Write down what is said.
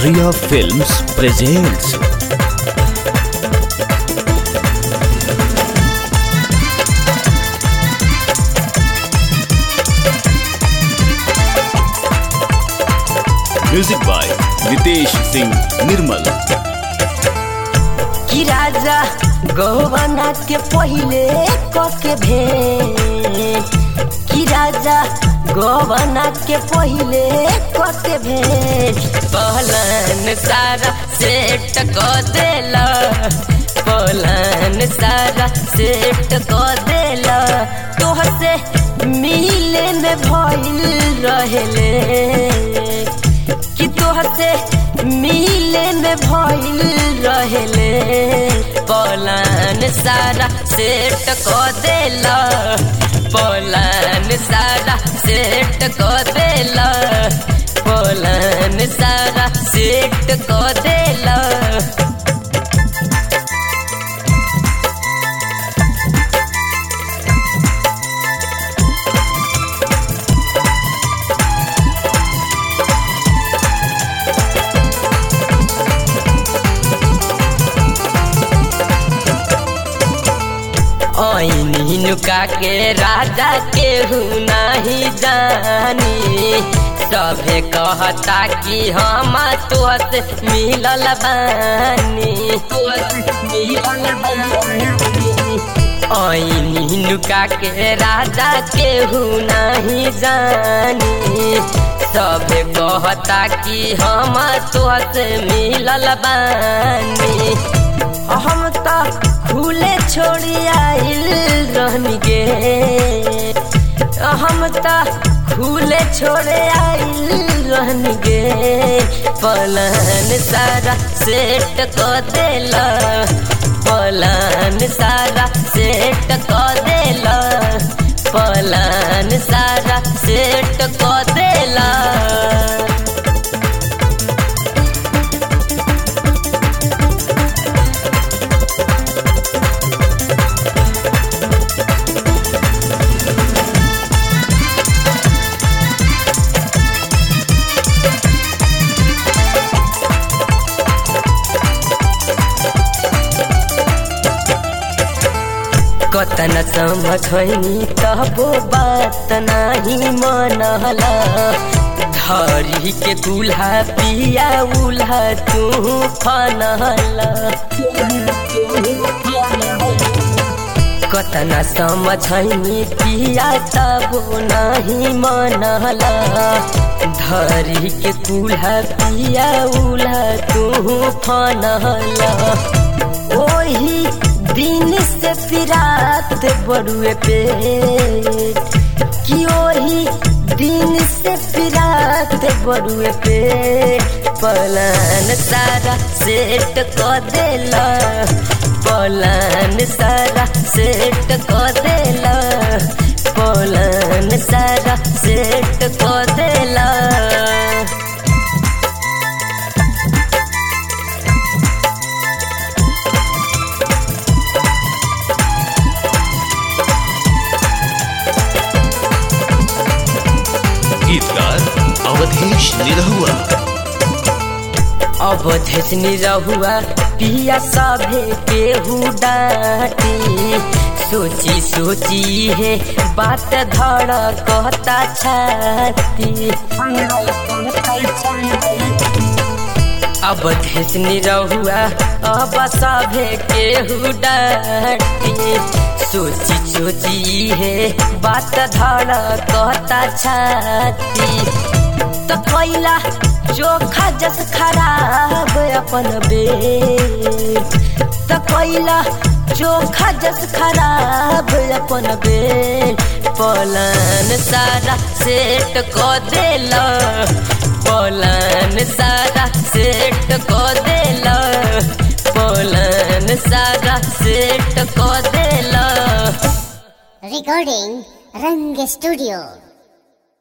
Riya Films presents Music by Nitesh Singh Nirmal कि राजा गौवना के पहिले कके भेंट कि राजा गौवना के पहिले कके भेंट पहलन सारा सेट क देला पहलन सारा सेट क देला तोहसे मिले में भइल रहेले कि तोहसे मिले में भइल रहेले पलान सारा सेट क देला पलान सारा सेट क देला पलान सारा सेट क देला ऐनी नुका के राजा केहू नहीं जानी सभे कहता कि हम तुहत मिलल बानी मिलल ऐनी नुका के राजा केहू नहीं जानी सभे कहता कि हम तुहत मिलल बानी हम त खुले छोड़ी आइल रहनी गे हम त खुले छोड़े आइल रहनी गे पलन सारा सेट क देला पलन सारा सेट क देला पलन सारा सेट क देला कतन समझनी तबो बात नाही मनला धरी के दूल्हा पिया उल्हा तू फनला कतन समझनी पिया तबो नाही मनला धरी के दूल्हा पिया उल्हा तू फनला ओही दिन से फिरात बड़ुए पे कि ओही दिन से फिरात बड़ुए पे पलान सारा सेट क देला पलान सारा सेट क देला पलान सारा सेट क देला गीतकार अवधेश निरहुआ अवधेश निरहुआ पिया सभे केहू डाटी सोची सोची है बात धड़ कहता छाती अवधेश निरहुआ अब सभे केहू डाटी सोची सोची है बात धड़ कहता छाती तो कैला चोखा जस खराब अपन बेट तो कैला चोखा जस खराब अपन बेट पलन सारा सेट क देला पलन सारा सेट क देला पलन सारा सेट क देला Recording Rang Studio.